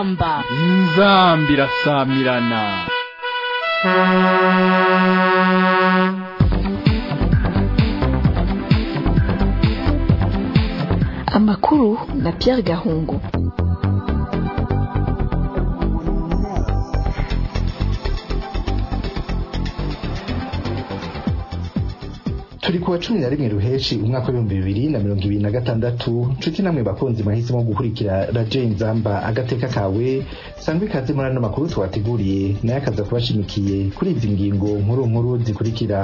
inzamba inzamba irasamirana amakuru na Pierre Gahungu turi kuwa cumi na rimwe ruheshi umwaka w'ibihumbi bibiri na mirongo ibiri na gatandatu nshuti namwe bakunzi mwahisemo gukurikira radio inzamba agateka kawe sangwa ikaze muri ano makuru twateguriye nayo akaza kubashimikiye kuri izi ngingo nkuru nkuru zikurikira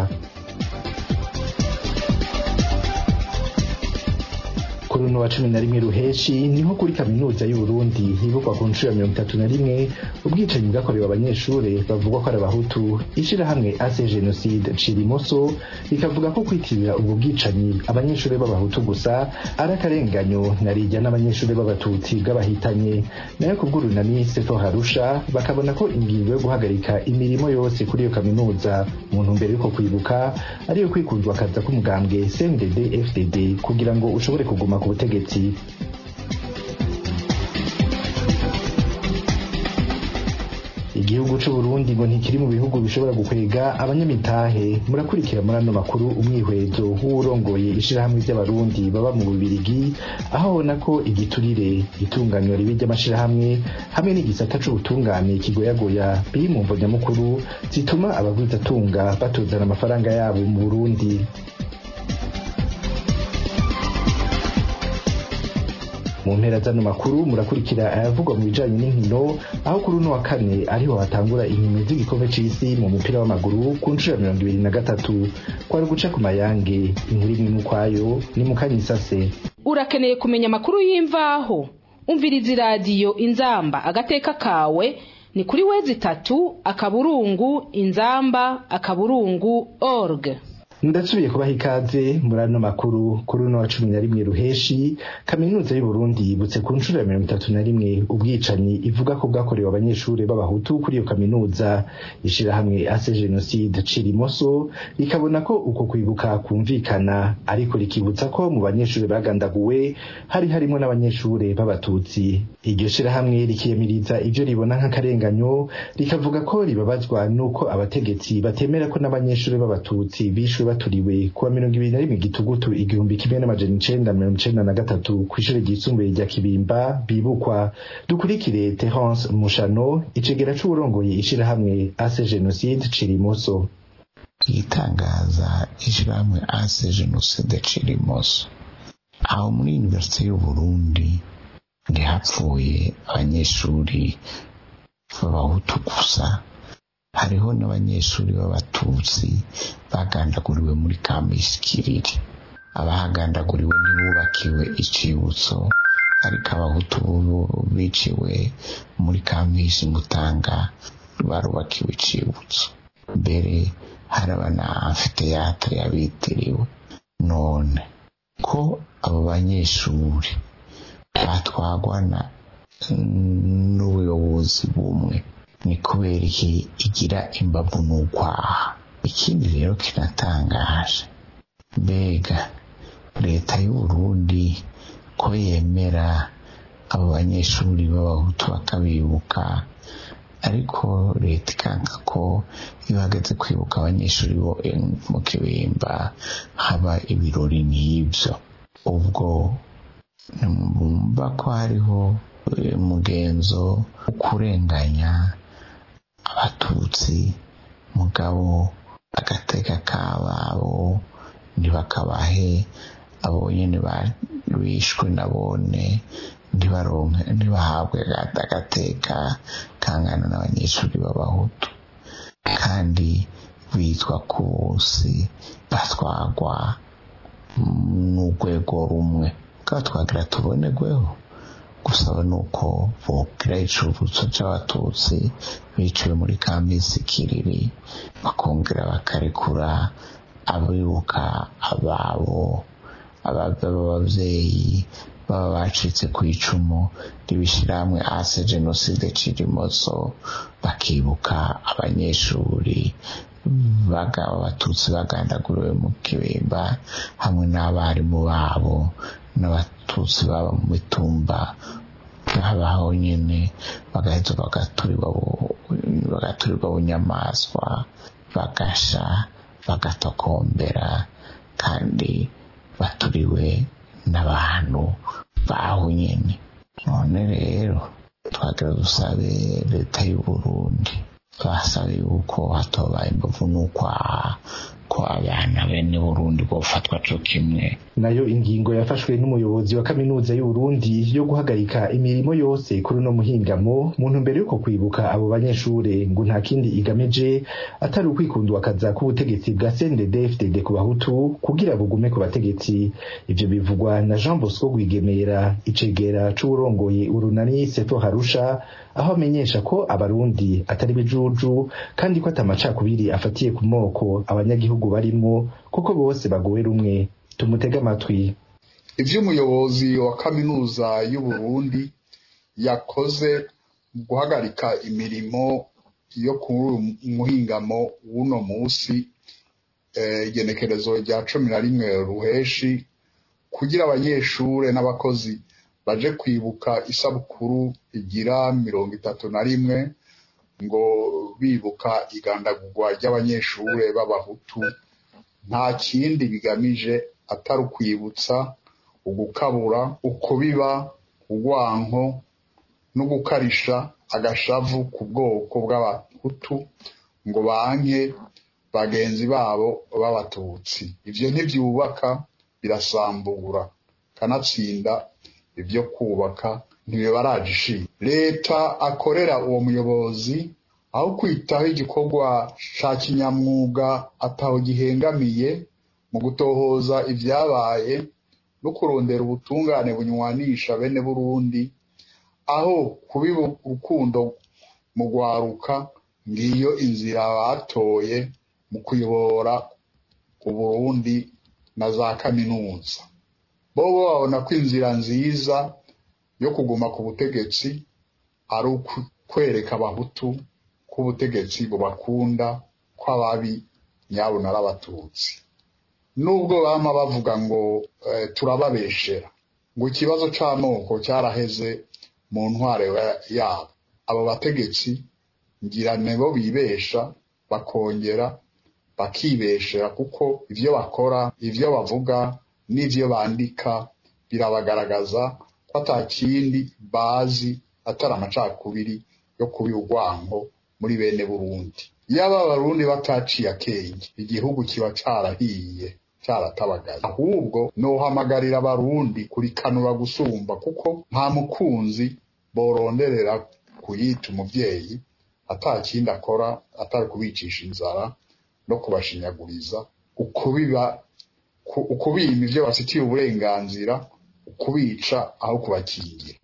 kuri uno wa cumi na rimwe ruheshi niho kuri kaminuza y'uburundi hibukwa ku nshuro ya mirongo itatu na rimwe ubwicanyi bwakorewe abanyeshure bavugwa ko ari abahutu ishirahamwe ase genocide cirimoso rikavuga ko kwitirira ubwo bwicanyi abanyeshure b'abahutu gusa ari akarenganyo narirya n'abanyeshure b'abatutsi bw'abahitanye nayo kubw'urunani seto harusha bakabona ko ingingo yo guhagarika imirimo yose kuri iyo kaminuza mu ntumbero yuko kwibuka ariyo kwikundwa akaza k'umugambwe cndd fdd kugira ngo ushobore kuguma ku butegetsi igihugu c'uburundi ngo ntikiri mu bihugu bishobora gukwega abanyamitahe murakurikira muri ano makuru umwihwezo w'uwurongoye ishirahamwe ry'abarundi baba mu bubirigi aho abona ko igiturire itunganywa ribi ry'amashirahamwe hamwe n'igisata c'ubutungane kigoyagoya biri mu mvo nyamukuru zituma abagwizatunga batozana amafaranga yabo mu burundi mu mpera zano makuru murakurikira ayavugwa mu bijanye n'inkino aho kuri uno wa kane ariho hatangura inkino z'igikombe c'isi mu mupira w'amaguru ku nshuro ya mirongo ibiri na gatatu kwari guca ku mayange inkuru imwe n'ukwayo ni mu kanyisase urakeneye kumenya amakuru y'imvaho umviriza iradiyo inzamba agateka kawe ni kuri wezi itatu akaburungu inzamba akaburungu org ndasubiye kubaha ikaze muri ano makuru kuri uno wa cumi na rimwe ruheshi kaminuza y'uburundi yibutse ku nshuro ya mirongo itatu na rimwe ubwicanyi ivuga ko bwakorewe abanyeshuri b'abahutu kuri iyo kaminuza ishirahamwe ase genocide cirimoso rikabona ko uko kwibuka kumvikana ariko rikibutsa ko mu banyeshuri bagandaguwe hari harimo n'abanyeshuri b'abatutsi iryo shirahamwe rikiyamiriza ivyo ribona nk'akarenganyo rikavuga ko ribabazwa n'uko abategetsi batemera ko n'abanyeshuri b'abatutsi bishwe baturiwe kuwa mirongo ibiri na rimwe gitugutu igihumbi kimwe n'amajana icenda mirongo icenda na gatatu kw'ishure ryisumbuye rya kibimba bibukwa dukurikire terence mushano icegera c'uwurongoye ishirahamwe ase genocide cirimoso itangaza ishirahamwe ase genocide cirimoso aho muri universite y'uburundi ntihapfuye abanyeshuri b'abahutu gusa hariho n'abanyeshuri b'abatutsi bagandaguriwe muri kamisi kiriri abahagandaguriwe ntibubakiwe icibutso ariko abahutu biciwe muri kamisi mutanga barubakiwe icibutso mbere haraba na amfiteyatre yabitiriwe none ko abo banyeshuri batwagwana n'ubuyobozi bumwe ni kubera iki igira imbavu n'ukwaha ikindi rero kinatangaje mbega leta y'uburundi ko yemera abo banyeshuri b'abahutu bakabibuka ariko leta ikanga ko iyo hageze kwibuka abanyeshuri bo mu kibimba haba ibirori nk'ibyo ubwo bumva ko hariho umugenzo wo kurenganya abatutsi mugabo agateka kababo ntibakabahe abo nyene bishwe nabone ntibaronke ntibahabwe agateka kangana n'abanyeshuri b'abahutu kandi bitwa ko bose batwagwa n'urwego rumwe bwa twagira tubonerweho gusaba nuko bogira icuruzwa c'abatutsi biciwe muri kambisi kiriri bakongera bakarekura abibuka ababo ababyeyi baba bacitse ku icumu ribishyirahamwe ase jenoside cirimoso bakibuka abanyeshuri abatutsi bagandaguriwe mu kibimba hamwe n'abarimu babo n'abatutsi baba mu mitumba habaho nyine bagaheza bagaturirwa bunyamaswa bagasha bagatokombera kandi baturiwe n'abantu baho nyine none rero twagira dusabe leta y'u Burundi twasaba yuko hatobaye imbavu n'ukwaha ko abana bene Burundi bofatwa co kimwe nayo ingingo yafashwe n'umuyobozi wa kaminuza y'u Burundi yo guhagarika imirimo yose kuri no muhingamo mu ntumbero yuko kwibuka abo banyeshure ngo nta kindi igamije atari ukwikundwa kaza k'ubutegetsi bwa CNDD-FDD ku bahutu kugira bugume ku bategetsi ivyo bivugwa na Jean Bosco Rwigemera icegera c'uwurongoye urunani Seto Harusha aho amenyesha ko abarundi atari bijuju kandi ko atamacakubiri afatiye ku moko abanyagihugu barimwo kuko bose bagowe rumwe tumutege amatwi ivyo umuyobozi wa kaminuza y'u Burundi yakoze mu guhagarika imirimo yo kuri umuhingamo w'uno musi igenekerezo rya cumi na rimwe ruheshi kugira abanyeshure n'abakozi baje kwibuka isabukuru igira mirongo itatu na rimwe ngo bibuka igandagurwa ry'abanyeshure b'abahutu nta kindi bigamije atari ukwibutsa ugukabura ukubiba urwanko no gukarisha agashavu ku bwoko bw'abahutu ngo banke bagenzi babo b'abatutsi ivyo ntivyubaka birasambura kanatsinda ibyo kubaka ntibibaraje ishima leta akorera uwo muyobozi aho kwitaho igikorwa ca kinyamwuga ataho gihengamiye mu gutohoza ivyabaye no kurondera ubutungane bunywanisha bene Burundi aho kubiba urukundo mu gwaruka ngiyo inzira batoye mu kuyobora Uburundi na za kaminuza bobo babona ko inzira nziza yo kuguma ku butegetsi ari ukwereka abahutu ko ubutegetsi bubakunda ko ababi nyabo n'abatutsi nubwo bama bavuga ngo turababeshera ngo ikibazo c'amoko cyaraheze mu ntware yabo abo bategetsi ngira nebo bibesha bakongera bakibeshera kuko ivyo bakora ivyo bavuga n'ivyo bandika birabagaragaza ko ata kindi bazi atari amacakubiri yo kubiha urwanko muri bene Burundi yaba abarundi bataciye akenge igihugu kiba carahiye caratabagaye ahubwo nohamagarira abarundi kurikanura gusumba kuko nta mukunzi boronderera kuyita umuvyeyi ata kindi akora atari kubicisha inzara no kubashinyaguriza ukubiba ukubima ivyo bafitiye uburenganzira ukubica aho kubakingira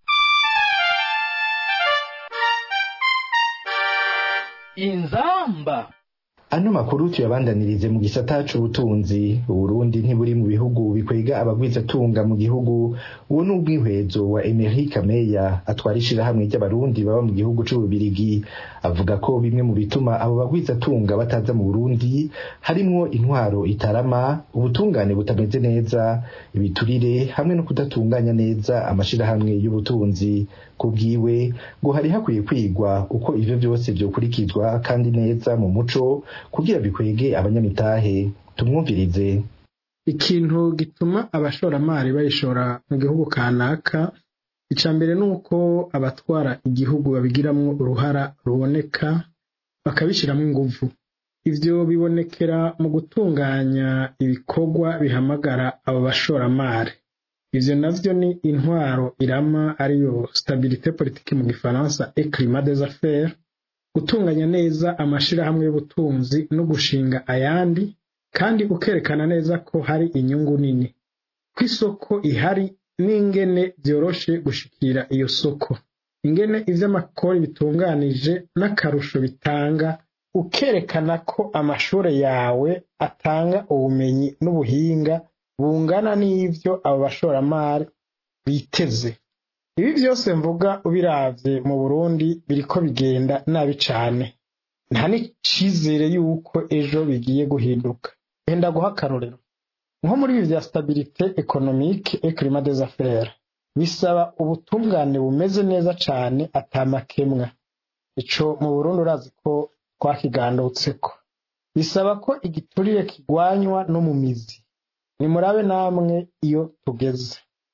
inzamba ano makuru tuyabandanirize mu gisata c'ubutunzi uburundi ntiburi mu bihugu bikwega abagwizatunga mu gihugu uwo ni ubwihwezo wa Emery Kameya atwara ishirahamwe ry'abarundi baba mu gihugu c'ububirigi avuga ko bimwe mu bituma abo bagwizatunga bataza mu Burundi harimwo intwaro itarama ubutungane butameze neza ibiturire hamwe no kudatunganya neza amashirahamwe y'ubutunzi kubwiwe ngo hari hakwiye kwigwa uko ivyo vyose vyokurikizwa kandi neza mu muco kugira bikwege abanyamitahe tumwumvirize ikintu gituma abashoramari bayishora mu gihugu kanaka ica mbere ni uko abatwara igihugu babigiramwo uruhara ruboneka bakabishiramwo inguvu ivyo bibonekera mu gutunganya ibikorwa bihamagara abo bashoramari ivyo navyo ni intwaro irama ariyo stabilite politique mu gifaransa et climat des affaires gutunganya neza amashirahamwe y'ubutunzi no gushinga ayandi kandi ukerekana neza ko hari inyungu nini ko isoko ihari n'ingene vyoroshe gushikira iyo soko ingene ivy'amakori bitunganije n'akarusho bitanga ukerekana ko amashure yawe atanga ubumenyi n'ubuhinga bungana n'ivyo abo bashoramari biteze ibi vyose mvuga ubiravye mu Burundi biriko bigenda nabi cane nta n'icizere yuko ejo bigiye guhinduka genda guha akarorero nko muri ibi vya stabilite economique et climat des affaires bisaba ubutungane bumeze neza cane atamakemwa ico mu burundi urazi ko twakigandutseko bisaba ko igiturire kigwanywa no mu mizi nimurabe namwe iyo tugeze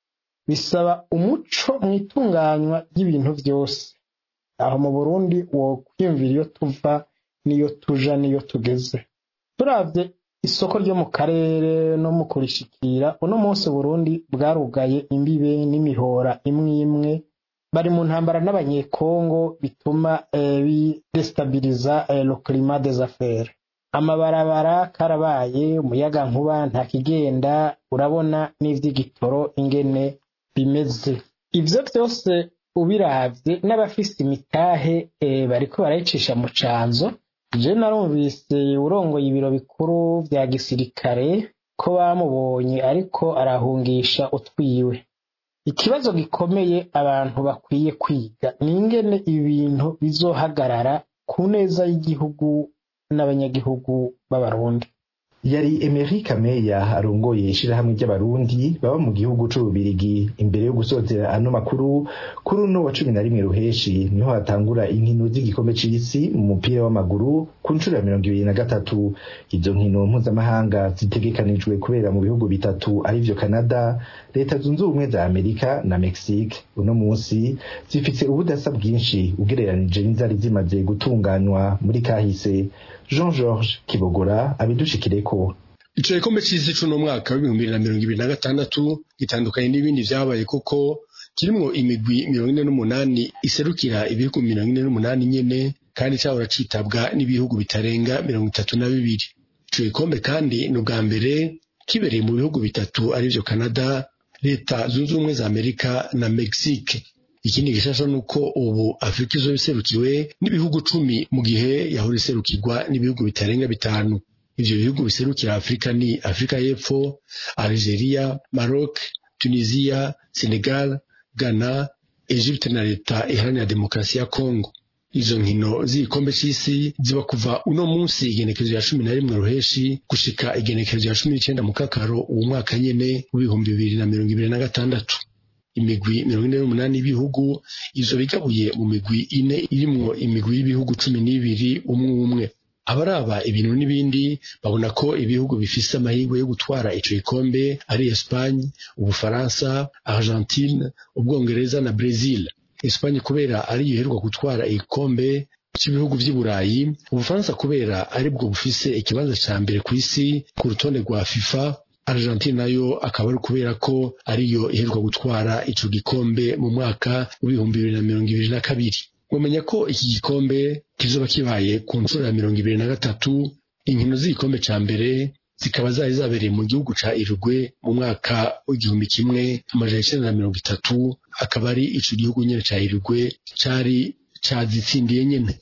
bisaba umuco mu itunganywa ry'ibintu vyose aho mu burundi wokwiyumvira iyo tuva n'iyo tuja n'iyo tugeze turavye isoko ryo mu karere no mu kurishikira uno munsi burundi bwarugaye imbibe n'imihora imwe imwe bari mu ntambara n'abanyekongo bituma eh, bidestabiliza eh, le climat des affaires amabarabara karabaye umuyaga nkuba nta kigenda urabona n'ivy'igitoro ingene bimeze ivyo vyose ubiravye n'abafise imitahe eh, bariko barayicisha mu canzo je narumvise urongoye ibiro bikuru vya gisirikare ko bamubonye ariko arahungisha utwiwe ikibazo gikomeye abantu bakwiye kwiga ni ingene ibintu bizohagarara ku neza y'igihugu n'abanyagihugu b'abarundi yari Emery Kameya arongoye ishirahamwe ry'abarundi baba mu gihugu c'ububirigi imbere yo gusozera ano makuru kuri uno wa cumi na rimwe ruheshi niho hatangura inkino z'igikombe c'isi mu mupira w'amaguru ku nshuro ya mirongo ibiri na gatatu izo nkino mpuzamahanga zitegekanijwe kubera mu bihugu bitatu arivyo Canada leta zunze ubumwe za Amerika na Mexique uno munsi zifise ubudasa bwinshi ugereranije n'izari zimaze gutunganywa muri kahise Jean Georges Kibogora abidushikireko ico gikombe c'isi c'uno mwaka w'ibihumbi bibiri na mirongo ibiri na gatandatu gitandukanye n'ibindi vyabaye kuko kirimwo imigwi mirongo ine n'umunani iserukira ibihugu mirongo ine n'umunani nyene kandi cahora citabwa n'ibihugu bitarenga mirongo itatu na bibiri ico gikombe kandi ni ubwa mbere kibereye mu bihugu bitatu arivyo Canada leta zunze ubumwe za Amerika na Mexique ikindi gishasha nuko ubu Afrika izoba iserukiwe n'ibihugu cumi mu gihe yahora iserukirwa n'ibihugu bitarenga bitanu ivyo bihugu biserukira Afrika ni Afrika y'Epfo Algeria Maroc Tunisia Senegal Ghana Egypte na leta iharanira demokarasi ya Congo izo nkino z'igikombe c'isi ziba kuva uno munsi igenekerezo ya cumi na rimwe ruheshi gushika igenekerezo ya cumi n'icenda mu kakaro uwo mwaka nyene w'ibihumbi bibiri na mirongo ibiri na gatandatu imigwi mirongo ine n'umunani y'ibihugu izo bigabuye mu migwi ine irimwo imigwi y'ibihugu cumi n'ibiri umwe umwe abaraba ibintu n'ibindi babona ko ibihugu bifise amahirwe yo gutwara ico gikombe ari Espagne ubufaransa Argentine ubwongereza na Brazil Espagne kubera ariyo iheruka gutwara igikombe cy'ibihugu vy'i Burayi ubufaransa kubera aribwo bufise ikibanza ca mbere kw'isi ku rutonde rwa FIFA Argentine nayo akaba ari kubera ko ariyo iheruka gutwara ico gikombe mu mwaka w'ibihumbi bibiri na mirongo ibiri na kabiri mumenya ko iki gikombe kizoba kibaye ku nshuro ya mirongo ibiri na gatatu inkino z'igikombe ca mbere zikaba zari zabereye mu gihugu ca Uruguay mu mwaka w'igihumbi kimwe amajana icenda na mirongo itatu akaba ari ico gihugu nyene ca Uruguay cari cazitsindiye nyene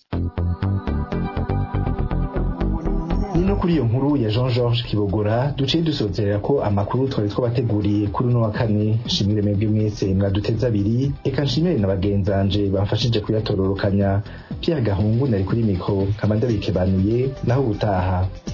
ni no kuri iyo nkuru ya Jean Georges Kibogora duciye dusozerera ko amakuru twari twabateguriye kuri uno wa kane shimire mwebwe mwese mwaduteze abiri eka nshimire na bagenzanje bamfashije kuyatororokanya Pierre Gahungu nari kuri mikro kamanda bikebanuye naho ubutaha